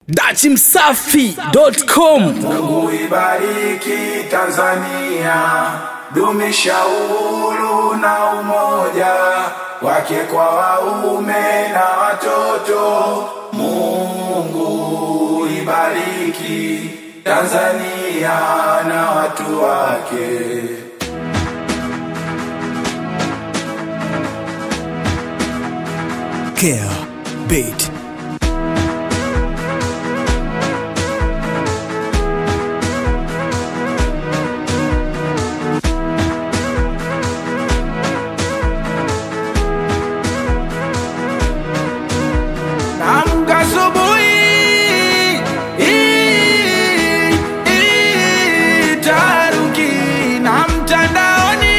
dachimsafi.com Mungu ibariki Tanzania, dumisha uhuru na umoja wake kwa waume na watoto. Mungu ibariki Tanzania na watu wake. Care Beat. Amka asubuhi, ii, ii, taharuki na mtandaoni,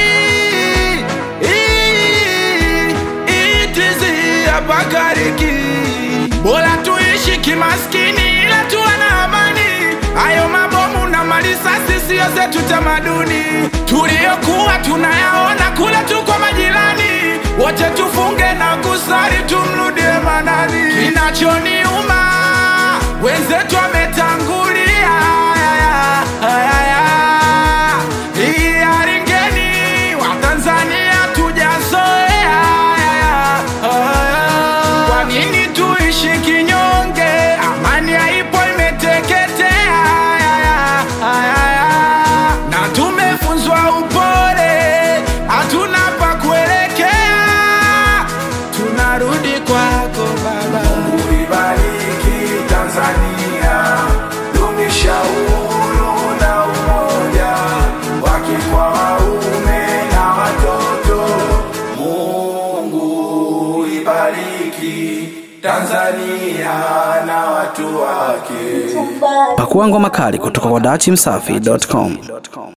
ii, ii, tizi hapa kariki. Bora tuishi kimaskini ila tuwe na amani. Hayo mabomu na malisasi siyo zetu tamaduni, tuliyokuwa tunayaona kule tu kwa majirani. Wote tufunge na kusali tumrudie manani. Kinachoniuma wenzetu wametangulia, hii hali ngeni Watanzania tujazoea. Kwa nini tuishi kinyonge? Amani haipo, imeteketea na tumefunzwa upole, hatuna pa kuelekea, tunarudi kwako Baba. Mungu ibariki Tanzania, dumisha uhuru na umoja wake kwa waume na watoto. Mungu ibariki Tanzania na watu wake. pakuangwa makali kutoka kwa dachimsafi.com